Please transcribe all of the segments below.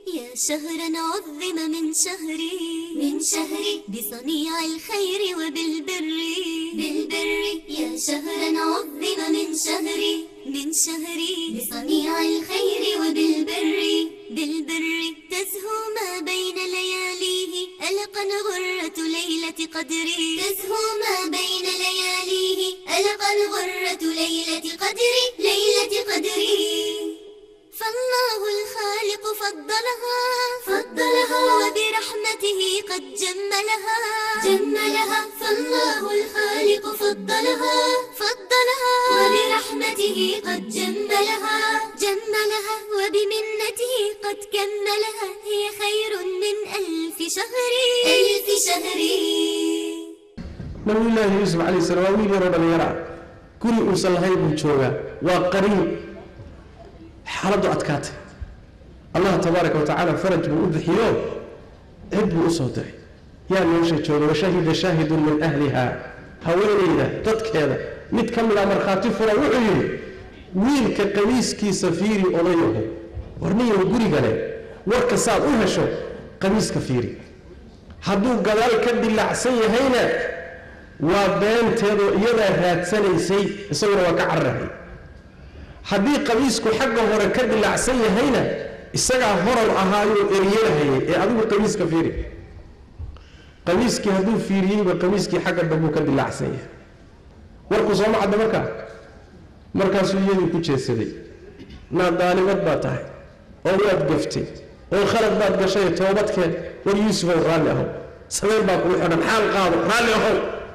يا شهرا عظم من شهري من شهري بصنيع الخير وبالبر بالبر يا شهرا عظم من شهري من شهري بصنيع الخير وبالبر بالبر تزهو ما بين لياليه ألقا غرة ليلة قدري تزهو ما بين لياليه ألقا غرة ليلة قدري ليلة قدري فالله الخالق فضلها فضلها وبرحمته قد جملها جملها فالله الخالق فضلها فضلها وبرحمته قد جملها جملها وبمنته قد كملها هي خير من ألف شهر ألف شهر nabiyullaahi yuusuf calayhi salaam waa wiil yaroo dhallinyara guri uusan lahayn buu joogaa waa qariin xaaladdu adkaatay allah tabaaraka wa tacaala faraj buu u bixiyo cid buu u soo diray yaa meesha jooga washahida shaahidun min ahliha haweenayda dadkeeda mid ka mid a markhaati fura wuxuu yidhi wiilka qamiiskiisa fiiri odayaho warniyow gurigale warka saad u hesho qamiiska fiiri hadduu gadaal ka dilaacsan yahayna waa beenteedoo iyadaa raadsanaysay isaguna waa ka cararahay haddii qamiisku xagga hore ka dilaacsan yahayna isagaa horan ahaayoo eryanahayay ee adigu qamiiska fiiri qamiiskii hadduu fiiriyeyba qamiiskii xagga dambuu ka dilaacsan yahay warku sooma cadda markaa markaasuu iyadii ku jeedsaday naa daalimad baa tahay oo waad gaftay oo khalad baad gashay toobadkeed war yuusufow raalli ahow sameyn baa kugu xidhan xaal qaado raalli ahow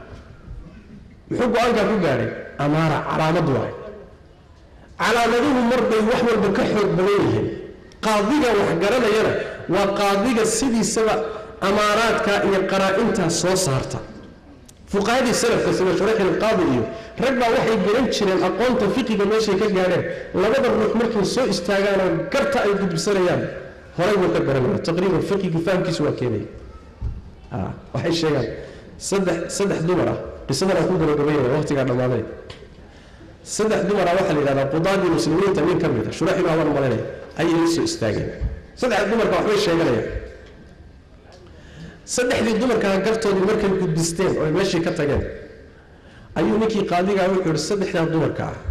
muxuu go-aankaa ku gaadhay amaara calaamad waay calaamaduhu marbay wax walba ka xoog badan yihiin qaadiga wax garanayana waa qaadiga sidiisaba amaaraadka iyo qaraa-intaa soo saarta fuqahadii salafka sida shuraxil qaadi iyo rag baa waxay garan jireen aqoonta fiqiga meeshay ka gaadheen labada ruux markay soo istaagaanoo garta ay gudbisanayaan horay buu ka garanaya taqriiban fiqiga fahamkiisu waa keenaya waxay sheegaan saddex saddex dumar ah qisadan aan ku gabagabaynaya waqtigaa dhammaaday saddex dumar ah waxaa la yidhahdaa qudaadii muslimiinta nin ka mid a shuraxil abaan malaynaya ayay la soo istaageen saddexda dumarka waxbay sheeganayaan saddexdii dumarkaa gartoodii markay gudbisteen oo ay meeshii ka tageen ayuu ninkii qaadigaa wuxuu yihi saddexdaa dumarka ah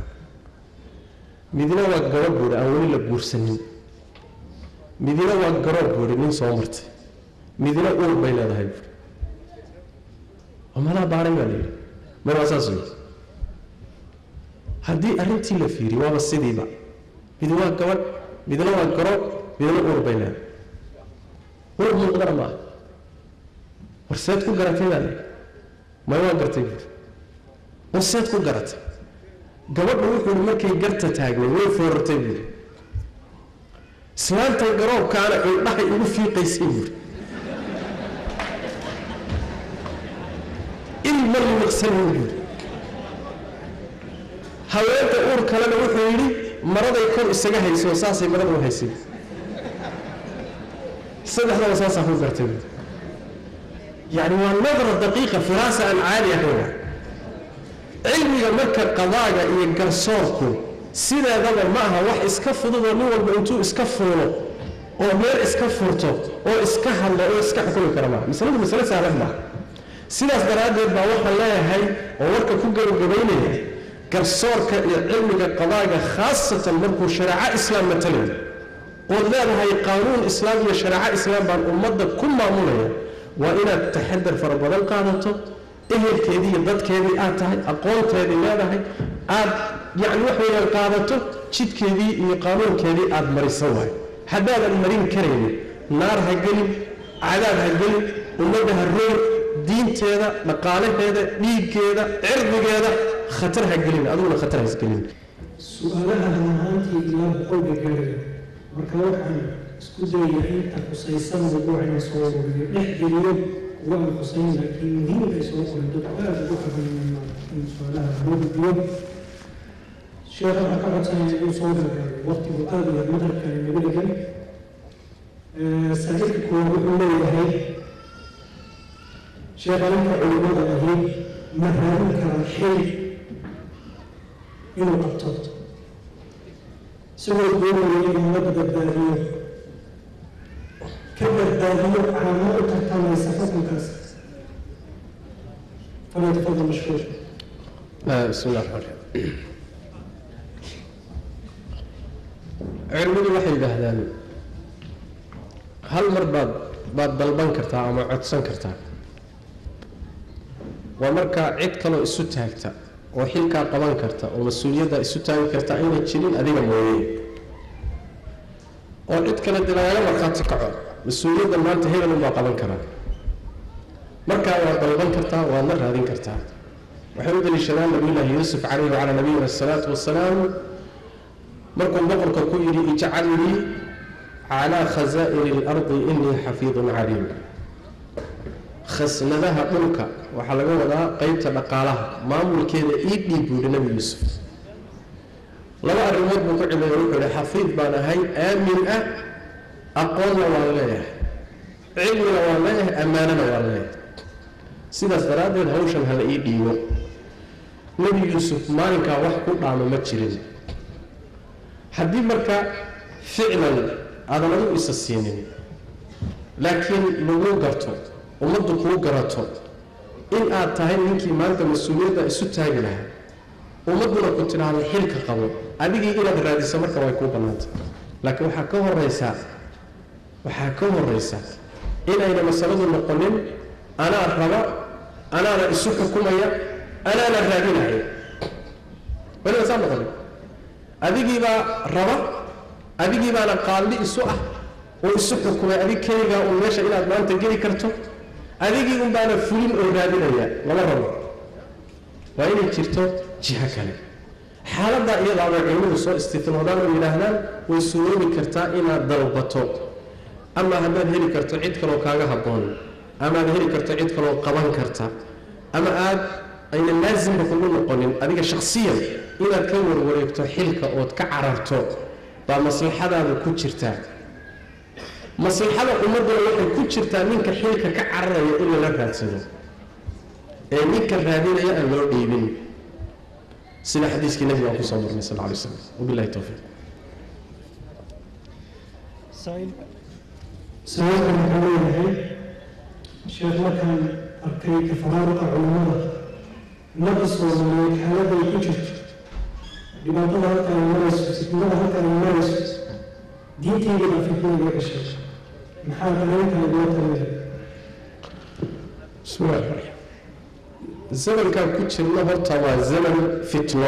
midna waa gabadh buuhi aan weli la guursanin midna waa garoob buuhi nin soo martay midna uur bay leedahay buuhi oo malaa baaray baa la yidhi mar waa saas wey haddii arrintii la fiiriy waaba sidiiba mid waa gabadh midna waa garoob midna uur bay leedahay uur muuqdana maaha war seed ku garatay baa layidhi may waa gartay buuri war seed ku garatay gabadhu wuxuu hi markay garta taagnay way foorartay buuri islaantan garoobkaana indhahay igu fiiqaysay buuri ilma liiqsanin buuri haweenta uur kalena wuxuu yidhi maraday kor isaga hayso saasay marada u haysay saddexdaba saasaa ku gartay buuri يعني والنظرة دقيقة فراسة عالية هنا علمي مركا قضايا إيه قرصوركو سيدا دابا معها واح اسكفضو ونوال بانتو اسكفرو oo meel iska furto oo iska hadlo oo iska xukumi kara maaha masaladu masale sahlan maaha sidaas daraaddeed baa waxaan leeyahay oo warka ku gabagabaynaya garsoorka iyo cilmiga qadaaga khaasatan markuu shareeco islaam matalayo ood leedahay qaanuun islaam iyo shareeco islaam baan ummadda ku maamulaya waa inaad taxadar fara badan qaadato ehelkeedii iyo dadkeedii aad tahay aqoonteedii leedahay aad yacni wax weeyaan qaadato jidkeedii iyo qaanuunkeedii aad marisan waayo haddaadan marin karaynin naar ha gelin cadaab ha gelin ummadda ha roor diinteeda dhaqaalaheeda dhiiggeeda cirdigeeda khatar ha gelin adiguna khatar ha isgelin su-aalaha runahaantii ilaa boqolka gaaraya marka waxaan isku dayaya inta khusaysan mawduucina soo wariyo dhex geliyo kuwa aan khusayn laakiin muhiimka ay soo qoray dadku aada ugu xabaynayn in su-aalaha loo gudbiyo sheekh waxaan ka codsanaya inuu soo gargaaro waqtigu aada iyo madhabkani nagu dhegan saaxiibka kuwa wuxuu leeyahay sheekha ninka culimada ahi ma raadin karaa xil inuu qabto isagoo doonaya inuu ummadda badbaadiyo badbaadiyo caamo u tartamaysa xukunkaas falyatafadal mashkuur بسم الله الرحمن الرحيم cilmidu waxay yidhaahdaan hal mar baad baad dalban kartaa ama codsan kartaa waa markaa cid kaloo isu taagta oo xilkaa qaban karta oo mas-uuliyadda isu taagi karta ayna jirin adiga mooye oo cid kale dee lagaga markhaati kaco mas-uuliyadda maanta hebel unbaa qaban karaa markaa waad dalban kartaa waadna raadin kartaa waxay u daliishadaan nabiyullaahi yuusuf calayhi wacalaa nabiyina asalaatu wasalaam markuu boqorka ku yidhi ijcalnii calaa khasaa'iri اlardi inii xafiidun caliim khasnadaha dhulka waxaa laga wadaa qeybta dhaqaalaha maamulkeeda ii dhiib buu yihi nebi yuusuf laba arrimood buu ku cileeya wuxuu yihi xafiid baan ahay aamin ah aqoonna waan leeyahay cilmina waan leeyahay ammaanana waan leeyahay sidaas daraaddeed hawshan hala ii dhiibo nebi yuusuf maalinkaa wax ku dhaamo ma jirin haddii marka ficlan aadan adigu isa siinin laakiin laguu garto ummaddu kuu garato in aad tahay ninkii maanta mas-uuliyadda isu taagi lahaa ummadduna ku tidhaahdo xilka qabo adigii inaad raadiso marka way kuu bannaanta laakiin waxaa ka horaysaa waxaa ka horaysa inayna masaladu noqonin anaa raba anaana isu xukumaya anaana raadinaya weliba saa noqonin adigiibaa raba adigii baana qaaldi isu ah oo isu xukumay adig keligaa uun meesha inaad maanta geli karto adigii un baana fulin oo raadinaya lama rabo waa inay jirto jiho kale xaaladdaa iyadaa bay culimmadu soo istitnoodaan oo yidhaahdaan way suroobi kartaa inaad dalbato ama haddaad heli karto cid kaloo kaaga habboon ama aad heli karto cid kaloo qaban karta ama aad ayna laasimba kugu noqonin adiga shakhsiyan inaad ka warwareegto xilka ood ka cararto baa maslaxadaada ku jirtaa maslaxada ummadduna waxay ku jirtaa ninka xilka ka cararaya in lala raadsado ee ninka raadinaya aan loo dhiibin sida xadiiskii nabiga aan kusoo marnay sal alay slam wabilahi towfiiq sababtan wuxuu leeyahay sheekh markaan arkay tafaraaruqa culimada ummadda soomaaliyeed xaaladay ku jirto dhibaatada halkan ay marayso fitnada halkan ay marayso diinteydana fitnada iga gashay maxaa dareenkana loo talinaya bismi llahi raxmaan raxiim zamankaan ku jirno horta waa zaman fitno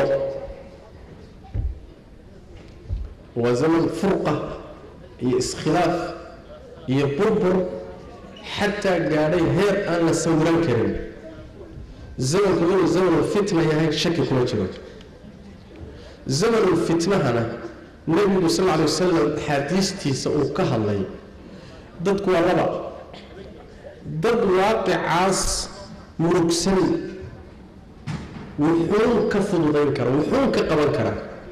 waa zaman furqa iyo iskhilaaf iyo burbur xataa gaadhay heer aan la sawiran karin zamanku inuu zamanul fitna yahay shaki kuma jiro zamanul fitnahana nebigu sal lla alay wasalam axaadiistiisa uu ka hadlay dadku waa laba dad waaqicaas murugsan wuxuun ka fududayn kara wuxuun ka qaban kara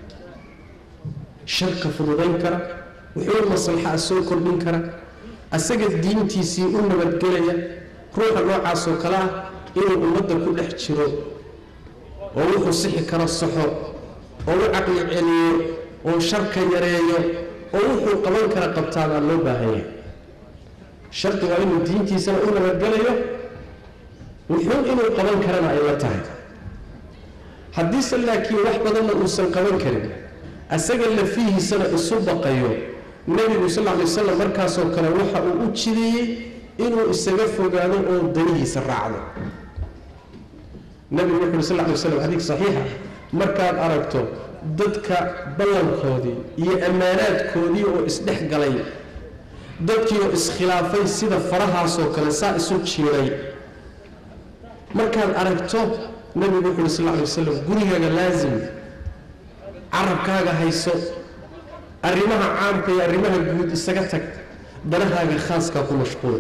shar ka fududayn kara wuxuun maslaxa soo kordhin kara asaga diintiisii u nabadgelaya ruuxa noocaasoo kale ah inuu ummadda ku dhex jiro oo wuxuu sixi karo saxo oo u caqli celiyo oo sharka yareeyo oo wuxuu qaban kara qabtaa baa loo baahan yahay shardi waa inuu diintiisana u nabadgelayo wuxuu inuu qaban karana ay la tahay haddiise laakiin wax badanna uusan qaban karin asaga lafihiisana isu baqayo nebigu sal lla lay wasalam markaasoo kale waxa uu u jideeyey inuu isaga fogaado oo danihiisa raacdo nebigu wuxu uri sal lla lay waslam xadiid saxiixa markaad aragto dadka ballankoodii iyo ammaanaadkoodii oo isdhex galay dadkii oo iskhilaafay sida farahaasoo kale saa isu jiiray markaad aragto nebigu wuxu uhi sal lla lay wasalam gurigaaga laasim carabkaaga hayso arrimaha caamka iyo arrimaha guud isaga tag danahaaga khaaskaa ku mashquul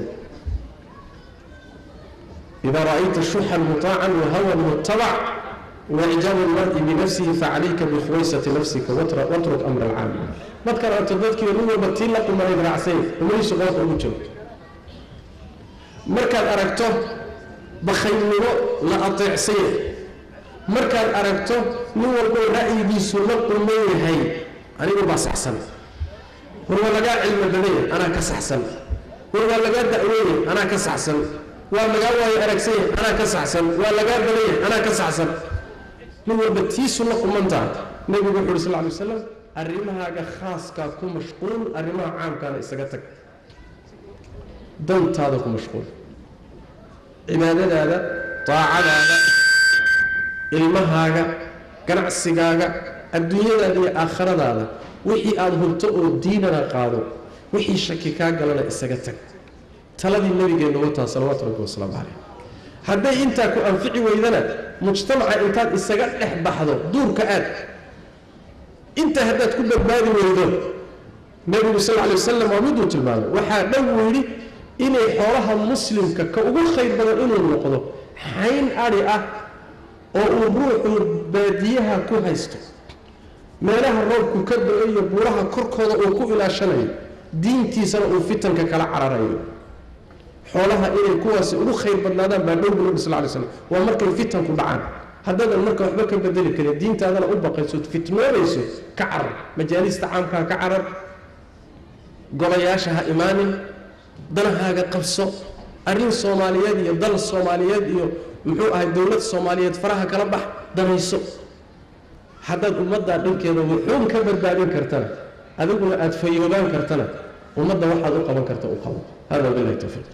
idaa ra'ayta shuxan mutaacan wahawan mutabac waicjaabu lmari binafsihi facalayka bikhuwaysati nafsika watruk amra alcaam markaad aragto dadkii nin walba tii la qumanayd raacsay umadiisu qoorta ugu jiro markaad aragto bakhaylnimo la ateecsanya markaad aragto nin walboo ra'yigiisu la quman yahay anigu baa saxsan warwa lagaa cilmi badanya anaa ka saxsan war waa lagaa da'weeyey anaa ka saxsan waa lagaa waayo aragsanyay anaa ka saxsan waa lagaa badanyay anaa ka saxsan nin walba tiisu la qumantaa nebigu wuxu uhi sal ly waslam arrimahaaga khaaskaa ku mashquul arrimaha caamkaana isaga tag dantaada ku mashquul cibaadadaada daacadaada ilmahaaga ganacsigaaga adduunyadaada iyo aakhiradaada wixii aada hubto oo diinana qaado wixii shaki kaa galana isaga tag taladii nabigeenna wataa salawaatu rabbi wasalaamu caleyh hadday intaa ku anfici weydana mujtamaca intaad isaga dhex baxdo duurka aad intaa haddaad ku badbaadi weydo nebigu sal lla alay wasalam waa miduu tilmaamay waxaa dhow uu yidhi inay xoolaha muslimka ka ugu khayr badan inuu noqdo xayn adhi ah oo uu ruuxu baadiyaha ku haysto meelaha roobku ka do-o iyo buuraha korkooda uu ku ilaashanayo diintiisana uu fitanka kala cararayo xoolaha inay kuwaasi ugu khayr badnaadaan baa dhow bu nabi sal lay slam waa markay fitanku dhacaan haddaadan marka waxba ka bedeli karin diintaadana u baqayso fitnoonayso ka carar majaalista caamkaa ka carar golayaasha ha imaanin danahaaga qabso arrin soomaaliyeed iyo dal soomaaliyeed iyo muxuu ahay dowlad soomaaliyeed faraha kala bax danayso haddaad ummaddaa dhankeeda wuxuun ka badbaadin kartana adiguna aada fayoobaan kartana ummadda waxaad u qaban karta u qabo hada bilahi towfiiq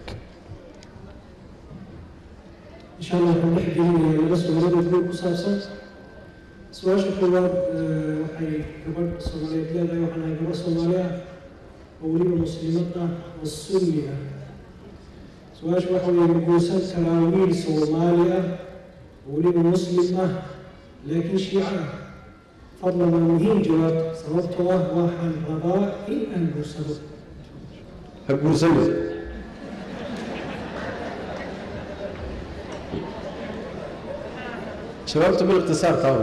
insha allah waxaan dhex gelinaya laba su-aaladood guud ku saabsan su-aasha koowaad waxay gabadh soomaaliyeed leedahay waxaan ahay gabadh soomaali ah oo weliba muslimad ah oo sunni ah su-aasha waxa weeye ma guursan karaa wiil soomaali ah oo weliba muslim ah laakiin shiico ah fadlan waa muhiim jawaab sababtoo ah waxaan rabaa in aan guursado ha guursanin jawaabtu bilikhtisaar taaba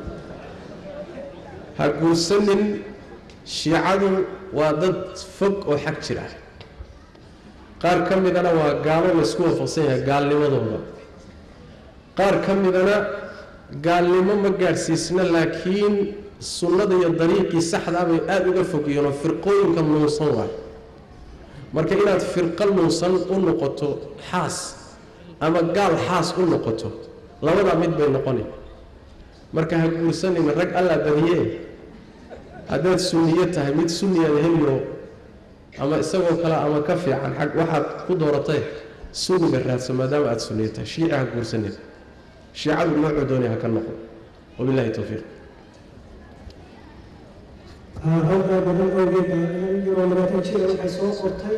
ha guursanin shiicadu waa dad fog oo xag jir ah qaar ka midana waa gaalo laysku waafaqsan yahay gaalnimadooda qaar ka midana gaalnimo ma gaadhsiisna laakiin sunnada iyo dariiqii saxdaa bay aada uga fogiyeen oo firqooyinka nuunsan waay marka inaad firqo nuunsan u noqoto xaas ama gaal xaas u noqoto labadaa mid bay noqoni marka ha guursanin rag allaa badiyee haddaad sunniyo tahay mid sunniyaada heliyo ama isagoo kale ama ka fiican xag waxaad ku dooratay sunniga raadso maadaama aada sunniyo tahay shiici ha guursanin shiicadu noocuu doonay ha ka noqo wabillahi towfiiq halkaa badan awgeed baa inan yaroo labaatan jira waxay soo qortay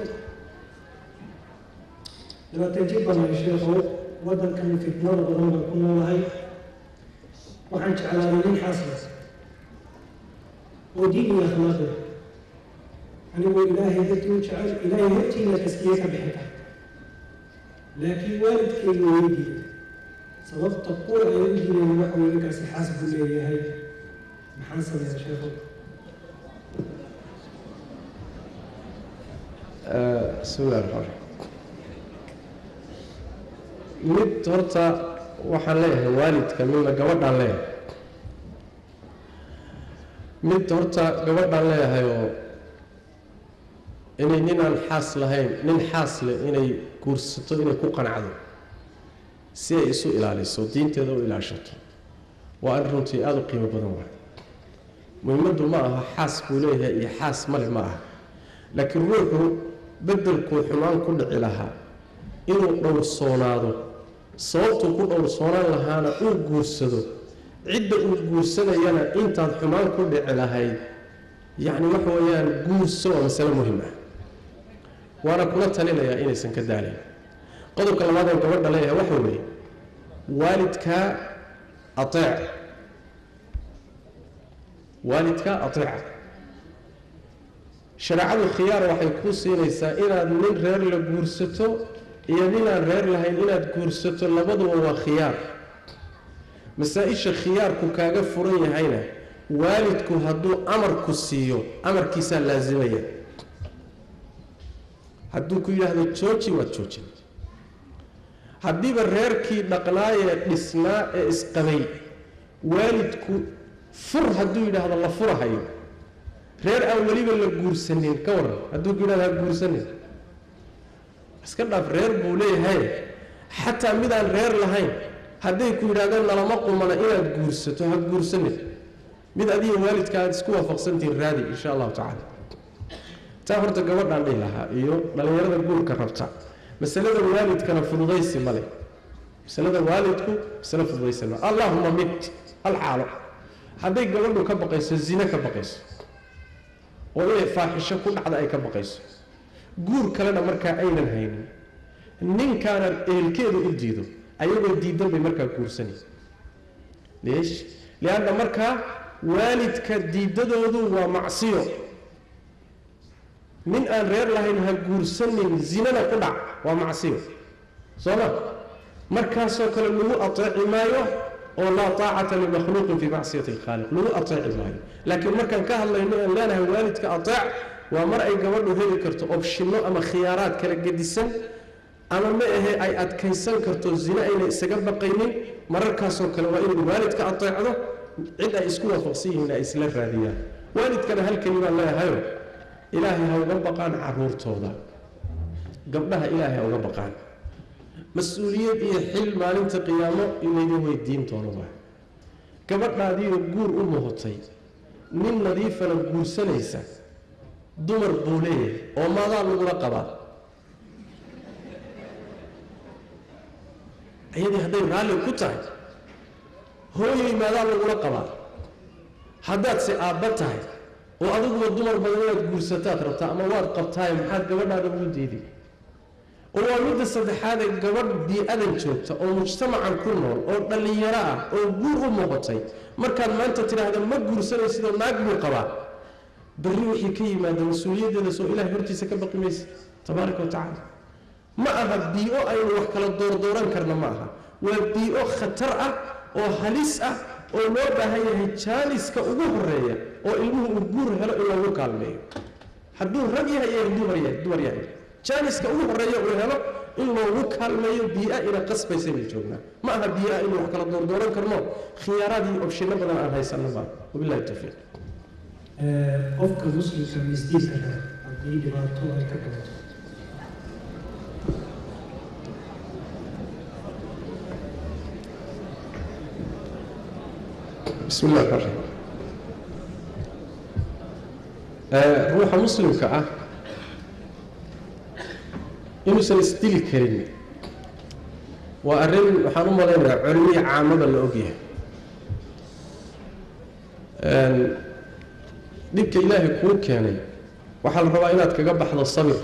labaatan jir baan ahay sheekhow waddankan fitnada badan baan ku noolahay waxaan jeclaaday nin xaasas oo diin iyo akhlaaqi anigoo ilaahay dartii u jecel ilaahay hortiina taskiye ka bixin kara laakiin waalidkayga weydiiya sababta qura ay u diinayna waxa weye ninkaasi xaas buu leeyahay maxaan sameeyaa sheekhow bismi illahi raxmaan raxiim mid horta waxaan leeyahay waalidka midna gabadhaan leeyahay mid horta gabadhaan leeyahay oo inay nin aan xaas lahayn nin xaas leh inay guursato inay ku qanacdo si ay isu ilaaliso diinteeda u ilaashato waa arrin runtii aada u qiimo badan waay muhimaddu ma aha xaas buu leeyahay iyo xaas male ma aha laakiin ruuxu beddelkuu xumaan ku dhici lahaa inuu dhowrsoonaado sababtuu ku dhowrsoonaan lahaana uu guursado cidda uu guursanayana intaad xumaan ku dhici lahayd yacni waxa weeyaan guurso waa masale muhim ah waana kula talinayaa inaysan ka daalayn qodobka labaad oo gabadha leeyahay waxa weeye waalidkaa ateec waalidkaa ateeca shareecadu khiyaar waxay ku siinaysaa inaad nin reer la guursato iyo ninaan reer lahayn inaad guursato labaduba waa khiyaar masaa-isha khiyaarku kaaga furan yahayna waalidku hadduu amarku siiyo amarkiisaa laasimaya hadduu ku yidhaahdo jooji waad joojin haddiiba reerkii dhaqnaayee dhisnaa ee isqabay waalidku fur hadduu yidhaahdo la furahayo reer aan weliba la guursanin ka waran hadduu ku yidhahdo ha guursanin iska dhaaf reer buu leeyahay xataa midaan reer lahayn hadday ku yidhahdeen nalama qumana inaad guursato ha guursanin mid adiga waalidka aad isku waafaqsantihiin raadi insha allahu tacaala taa horta gabadhaan dhihi lahaa iyo dhallinyarada guurka rabta masalada waalidkana fududaysi male masalada waalidku masale fududaysi male allahuma mid hal xaalo hadday gabadhu ka baqayso zine ka baqayso oo inay faaxisho ku dhacda ay ka baqayso guur kalena markaa aynan haynin ninkaana ehelkeedu u diido ayagoo diidan bay markaa guursanaysa leesh lianna markaa waalidka diidadoodu waa macsiyo nin aan reer lahayn ha guursanin zinana ku dhac waa macsiyo soo ma markaasoo kale lagu ateeci maayo oo laa taacata limakhluuqin fii macsiyati alkhaaliq lagu ateeci maayo laakiin markaan ka hadlayno aan leenahay waalidka ateec waa mar ay gabadhu heli karto obshinno ama khiyaaraad kala gedisan ama ma ahe ay adkaysan karto zine ayna isaga baqaynin mararkaasoo kale waa inay waalidka ateecdo cid ay isku waafaqsan yihiin ay isla raadiyaan waalidkana hal kelimaan leeyahayo ilaahay ha uga baqaan caruurtooda gabdhaha ilaahay ha uga baqaan mas-uuliyad iyo xil maalinta qiyaamo inayga weydiin doono waa gabadhaadiioo guur u muhotay nin nadiifana guursanaysa dumar buu leeyahay oo maadaa lagula qabaa iyadii hadday raalli ku tahay hooyay maadaa lagula qabaa haddaad se aabba tahay oo adiguba dumar badan inaad guursataad rabtaa ama waad qabtaaye maxaad gabadhaada ugu diidi oo waa midda saddexaadee gabadh bii-adan joogta oo mujtamacan ku nool oo dhallinyaro ah oo guur u muuqatay markaad maanta tidhaahda ma guursanaysidoo naag buu qabaa berri wixii ka yimaada mas-uuliyaddeeda soo ilahay hortiisa ka baqi maysa tabaaraka wa tacaala ma aha bii-o aynu wax kala doordooran karna ma aha waa bii-o khatar ah oo halis ah oo loo baahan yahay jaaniska ugu horeeya oo ilmuhu uu guur helo in loogu kaalmeeyo hadduu rag yahay iyo dumar yahay dumar yahay jaaniska ugu horeeya uu helo in loogu kaalmeeyo bii-a ina qasbaysa bay joognaa ma aha bii-a inuu wax kala doordooran karno khiyaaraad iyo obshino badan aan haysanno baa wabillahi tawfiiq qofka muslimka mistiiska kale haddii dhibaato ay ka dhalato bismi illahi raxmaan raxiim ruuxa muslimka ah inuusan isdili karin waa arrin waxaan u malaynayaa culimiyi caamada la ogyahay dhibka ilaahay kuu keenay waxaa la rabaa inaad kaga baxdo sabir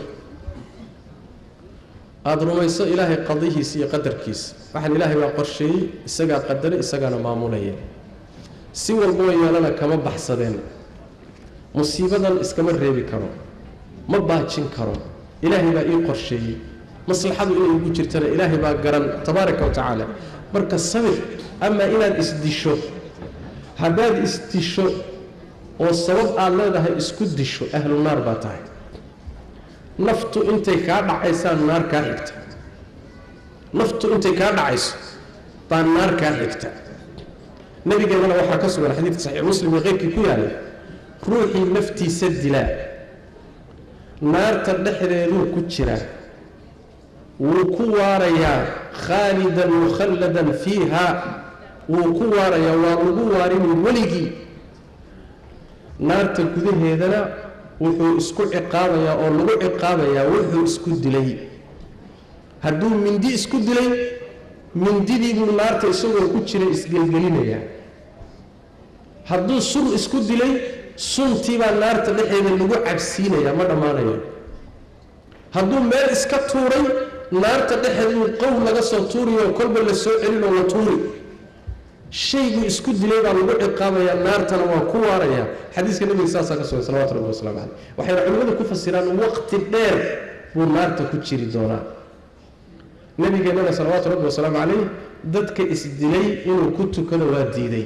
aada rumayso ilaahay qadihiisa iyo qadarkiisa waxaan ilaahay baa qorsheeyey isagaa qadaray isagaana maamulaya si walboo yeelana kama baxsadeen musiibadan iskama reebi karo ma baajin karo ilaahay baa ii qorsheeyey maslaxadu inay igu jirtana ilaahay baa garan tabaaraka wa tacaala marka sabir amaa inaad isdisho haddaad isdisho oo sabab aada leedahay isku disho ahlu naar baa tahay naftu intay kaa dhacaysaan naar kaa xigta naftu intay kaa dhacayso baa naar kaa xigta nabigeennana waxaa ka sugan xadiidka saxiix muslim iyo keyrkii ku yaalay ruuxii naftiisa dilaa naarta dhexdeeduu ku jiraa wuu ku waarayaa khaalidan mukhalladan fiiha wuu ku waarayaa waa lagu waarini weligii naarta gudaheedana wuxuu isku ciqaabayaa oo lagu ciqaabayaa wuxuu isku dilay hadduu mindi isku dilay mindidiibuu naarta isagoo ku jira isgelgelinayaa hadduu sun isku dilay suntiibaa naarta dhexeeda lagu cabsiinayaa ma dhammaanayo hadduu meel iska tuuray naarta dhexeeduu qow laga soo tuuriyo kolba la soo celinoo la tuuri shayguu isku dilay baa lagu ciqaabayaa naartana waa ku waarayaa xadiiska nabiga saasaa ka sugan salawatu rabbi wasalaamu caleyh waxayna culimmadu ku fasiraan waqti dheer buu naarta ku jiri doonaa nabigeennana salawaatu rabbi wasalaamu caleyh dadka isdilay inuu ku tukado waa diiday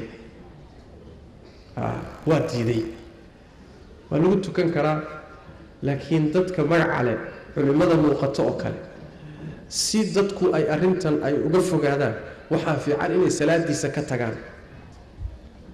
waa diiday waa lagu tukan karaa laakiin dadka magaca leh culimmada muuqato oo kale si dadku ay arrintan ay uga fogaadaan waxaa fiican inay salaadiisa ka tagaan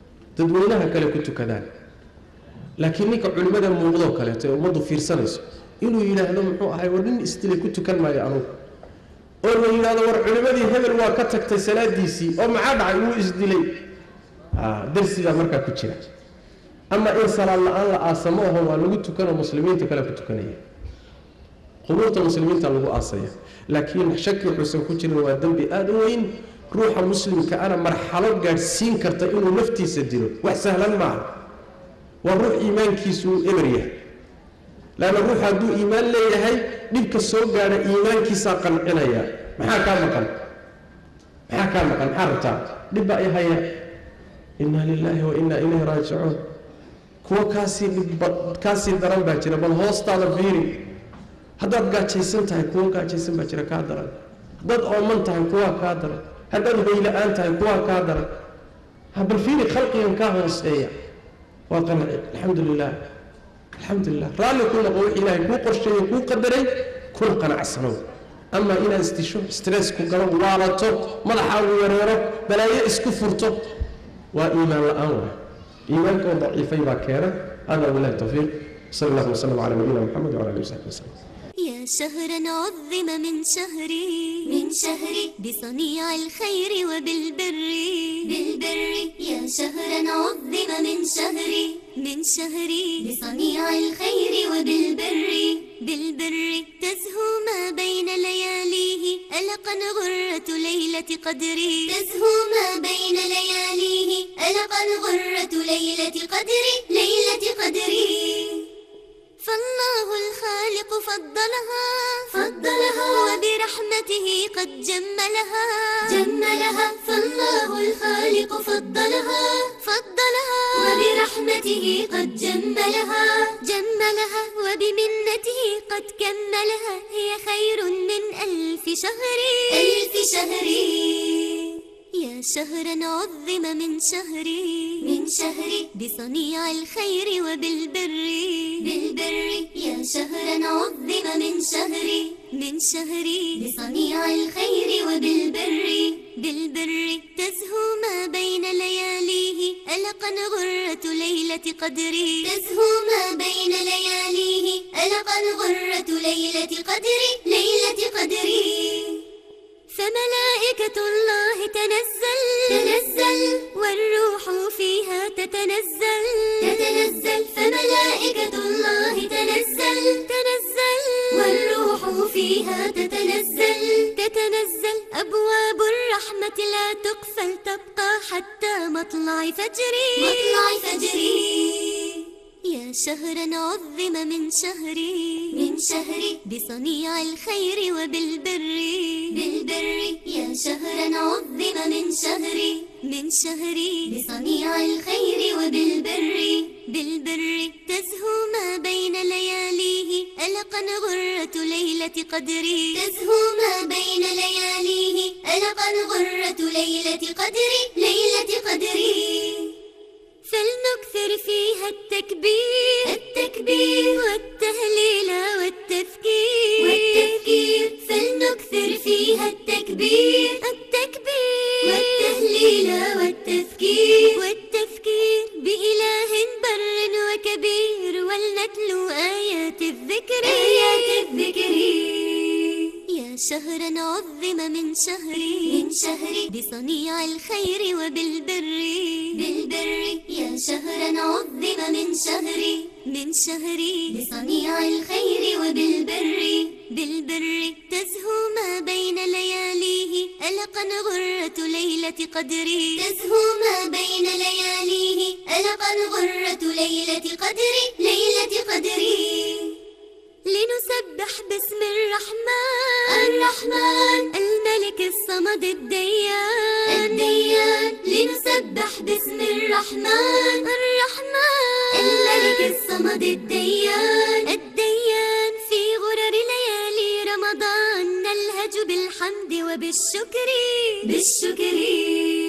dadweynaha kale ku tukadaan laakiin ninka culimmada muuqdoo kaleeto ee ummaddu fiirsanayso inuu yidhaahdo muxuu ahay war nin isdilay ku tukan maayo anugu oo la yidhaahdo war culimmadii hebel waa ka tagtay salaadiisii oo maxaa dhacay wuu isdilay darsigaa markaa ku jira ama in salaad la-aan la aasamo aho waa lagu tukanoo muslimiinta kale ku tukanaya qubuurta muslimiinta lagu aasaya laakiin shaki wuxuusan ku jirin waa dembi aada u weyn ruuxa muslimka ana marxalo gaadhsiin karta inuu naftiisa dilo wax sahlan maaha waa ruux iimaankiisu uu eber yahay laanna ruux hadduu iimaan leeyahay dhibka soo gaadha iimaankiisaa qancinaya maxaa kaa maqan maxaa kaa maqan maxaa rabtaa dhib baa i haya inna lilaahi wa inna ilayhi raajicuun kuwa kaasii dhibba kaasii daran baa jira bal hoostaada fiiri haddaad gaajaysan tahay kuwa gaajaysan baa jira kaa daran dad ooman tahay kuwaa kaa daran haddaad hoyla-aan tahay kuwaa kaa daran ha bal fiiri khalqigan kaa hooseeya waa qanci alxamdu lilah alxamdu lilah raalli ku noqo wix ilaahay kuu qorsheeye kuu qadaray kuna qanacsanow ama inaad isdisho stress ku galo waalato madaxaagu yareero balaayo isku furto waa iimaan la-aan waay iimaankoo daciifay baa keena hada wabilahi tawfiiq sal allahu wasalam cala nabiyina moxamed wala alihi wasaxbi wasalam يا شهرا عظم من شهري من شهري بصنيع الخير وبالبر بالبر يا شهرا عظم من شهري من شهري بصنيع الخير وبالبر بالبر تزهو ما بين لياليه ألقا غرة ليلة قدري تزهو ما بين لياليه ألقا غرة ليلة قدري ليلة قدري فالله الخالق فضلها فضلها وبرحمته قد جملها جملها فالله الخالق فضلها فضلها وبرحمته قد جملها جملها وبمنته قد كملها هي خير من ألف شهر ألف شهر يا شهرا عظم من شهري من شهري بصنيع الخير وبالبر بالبر يا شهرا عظم من شهري من شهري بصنيع الخير وبالبر بالبر تزهو ما بين لياليه ألقا غرة ليلة قدري تزهو ما بين لياليه ألقا غرة ليلة قدري ليلة قدري فملائكة الله تنزل تنزل والروح فيها تتنزل تتنزل فملائكة الله تنزل تنزل والروح فيها تتنزل تتنزل أبواب الرحمة لا تقفل تبقى حتى مطلع فجري مطلع فجري يا شهرا عظم من شهري من شهري بصنيع الخير وبالبر بالبر يا شهرا عظم من شهري من شهري بصنيع الخير وبالبر بالبر تزهو ما بين لياليه ألقا غرة ليلة قدري تزهو ما بين لياليه ألقا غرة ليلة قدري ليلة قدري فلنكثر فيها التكبير التكبير والتهليل والتذكير والتذكير فلنكثر فيها التكبير التكبير والتهليل والتذكير والتذكير بإله بر وكبير ولنتلو آيات الذكر آيات الذكر يا شهرا عظم من شهري من شهري بصنيع الخير وبالبر بالبر يا شهرا عظم من شهري من شهري بصنيع الخير وبالبر بالبر تزهو ما بين لياليه ألقا غرة ليلة قدري تزهو ما بين لياليه ألقا غرة ليلة قدري ليلة قدري لنسبح باسم الرحمن الرحمن الملك الصمد الديان الديان لنسبح باسم الرحمن الرحمن الملك الصمد الديان الديان في غرر ليالي رمضان نلهج بالحمد وبالشكر بالشكر